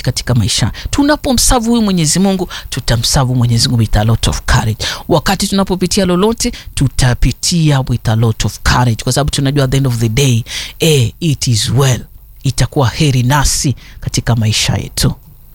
katika maisha. Tunapomsavu huyu Mwenyezi Mungu, tutamsavu Mwenyezi Mungu with a lot of courage. Wakati tunapopitia lolote, tutapitia with a lot of courage, kwa sababu tunajua at the end of the day eh, it is well, itakuwa heri nasi katika maisha yetu.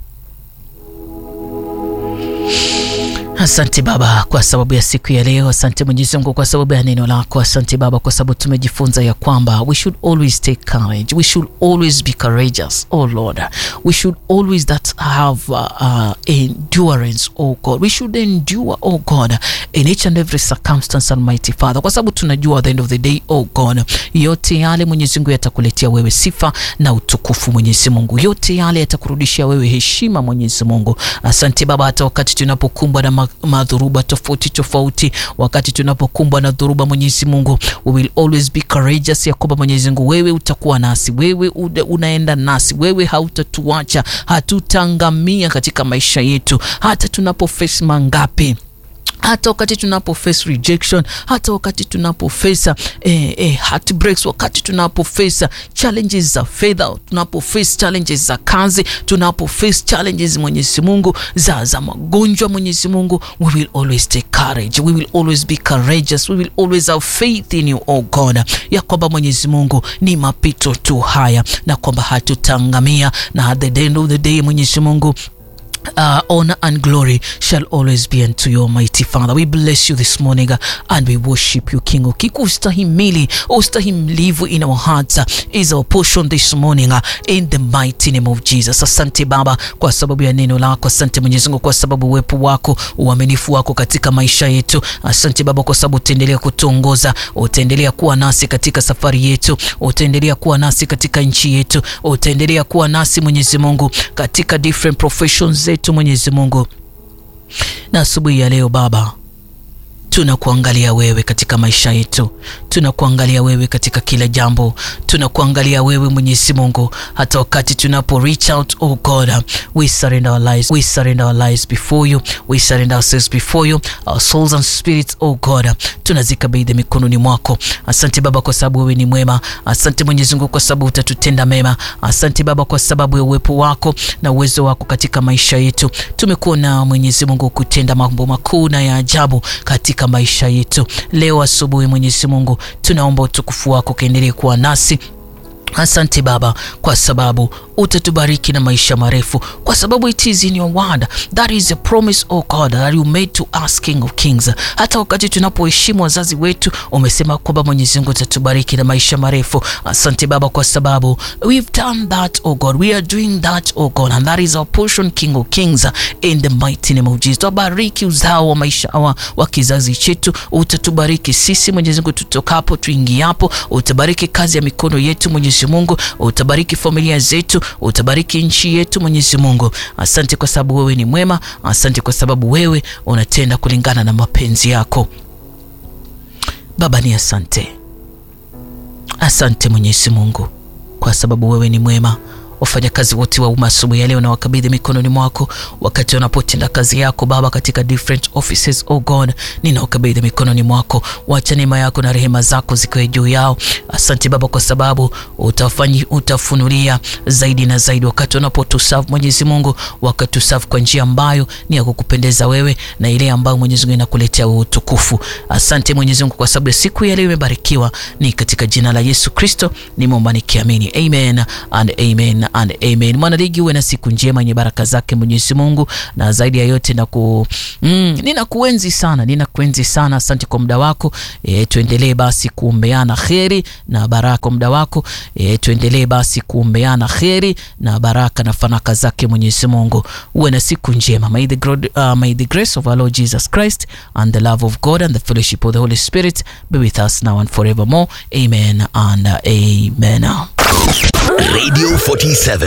Asante Baba kwa sababu ya siku ya leo. Asante Mwenyezi Mungu kwa sababu ya neno lako. Asante Baba kwa sababu tumejifunza ya kwamba we should always take courage, we should always be courageous, oh Lord, we should always that have uh, uh, endurance, oh God, we should endure, oh God, in each and every circumstance, Almighty Father, kwa sababu tunajua at the end of the day, oh God, yote yale Mwenyezi Mungu yatakuletea wewe sifa na utukufu. Mwenyezi Mungu, yote yale yatakurudishia wewe heshima. Mwenyezi Mungu, asante Baba, hata wakati tunapokumbwa na madhuruba tofauti tofauti, wakati tunapokumbwa na dhuruba, Mwenyezi Mungu, we will always be courageous, ya kwamba Mwenyezi Mungu wewe utakuwa nasi, wewe unaenda nasi, wewe hautatuacha, hatutaangamia katika maisha yetu, hata tunapo face mangapi hata wakati tunapo face rejection, hata wakati tunapo face eh, eh, heartbreaks, wakati tunapo face challenges za fedha, tunapo face challenges za kazi, tunapo face challenges Mwenyezi Mungu za za magonjwa, Mwenyezi Mungu, we will always take courage, we will always be courageous, we will always have faith in you oh God, ya kwamba Mwenyezi Mungu ni mapito tu haya, na kwamba hatutaangamia, na at the end of the day Mwenyezi Mungu Uh, honor and glory shall always be unto you, Almighty Father. We bless you this morning uh, and we worship you, King of Kings. Ustahimili, ustahimilivu in our hearts uh, is our portion this morning uh, in the mighty name of Jesus. Asante Baba kwa sababu ya neno lako. Asante Mwenyezi Mungu kwa sababu uwepo wako, uaminifu wako katika maisha yetu. Asante Baba kwa sababu utaendelea kutuongoza, utaendelea kuwa nasi katika safari yetu, utaendelea kuwa nasi katika nchi yetu, utaendelea kuwa nasi Mwenyezi Mungu katika different professions zetu Mwenyezi Mungu, na asubuhi ya leo Baba tunakuangalia wewe katika maisha yetu, tunakuangalia wewe katika kila jambo, tunakuangalia wewe Mwenyezi Mungu, hata wakati tunapo reach out oh God, we surrender our lives, we surrender our lives before you, we surrender ourselves before you, our souls and spirits oh God, tunazikabidhi mikononi mwako. Asante Baba kwa sababu wewe ni mwema. Asante Mwenyezi Mungu kwa sababu utatutenda mema. Asante Baba kwa sababu ya uwepo wako na uwezo wako katika maisha yetu. Tumekuona Mwenyezi Mungu kutenda mambo makuu na ya ajabu katika maisha yetu. Leo asubuhi, Mwenyezi Mungu, tunaomba utukufu wako kaendelee kuwa nasi. Asante Baba kwa sababu utatubariki na maisha marefu, kwa sababu it is in your word that is a promise oh God that you made to us King of Kings. Hata wakati tunapoheshimu wazazi wetu, umesema kwamba Mwenyezi Mungu utatubariki na maisha marefu. Asante Baba kwa sababu we've done that oh God, we are doing that oh God and that is our portion King of Kings in the mighty name of Jesus. Tubariki uzao wa maisha wa, wa kizazi chetu, utatubariki sisi Mwenyezi Mungu, tutokapo tuingiapo, utabariki kazi ya mikono yetu Mwenyezi Mungu, utabariki familia zetu, utabariki nchi yetu Mwenyezi Mungu. Asante kwa sababu wewe ni mwema. Asante kwa sababu wewe unatenda kulingana na mapenzi yako. Baba ni asante, asante Mwenyezi Mungu kwa sababu wewe ni mwema. Wafanyakazi wote wa umma asubuhi ya leo na wakabidhi mikononi mwako, wakati wanapotenda kazi yako Baba katika different offices. Oh God, ninawakabidhi mikononi mwako, wacha neema yako na rehema zako zikawe juu yao. Asante Baba kwa sababu utafanyi, utafunulia zaidi na zaidi wakati wanapotuserve Mwenyezi Mungu, wakatuserve kwa njia ambayo ni ya kukupendeza wewe na ile ambayo Mwenyezi Mungu inakuletea utukufu. Asante Mwenyezi Mungu kwa sababu ya siku ya leo imebarikiwa, ni katika jina la Yesu Kristo nimeomba nikiamini, amen and amen and amen. Mwanaligi, uwe na siku njema yenye baraka zake Mwenyezi Mungu, na zaidi ya yote na ku, mm, ninakuenzi sana, ninakuenzi sana. Asante kwa muda wako e, tuendelee basi kuombeana kheri na baraka. Muda wako e, tuendelee basi kuombeana kheri na baraka na fanaka zake Mwenyezi Mungu. Uwe na siku njema. May the, God, uh, may the grace of our Lord Jesus Christ and the love of God and the fellowship of the Holy Spirit be with us now and forevermore. Amen and amen. Radio 47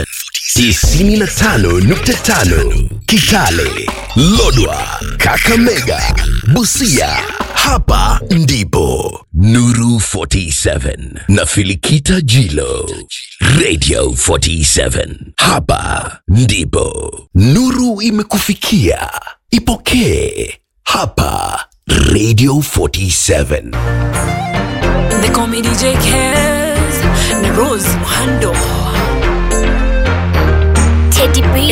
95.5 Kitale, Lodwa, Kakamega, Busia. Hapa ndipo Nuru 47 na Filikita Jilo. Radio 47. Hapa ndipo Nuru imekufikia. Ipokee hapa Radio 47. They call me DJ Kez, na Rose Muhando. Teddy B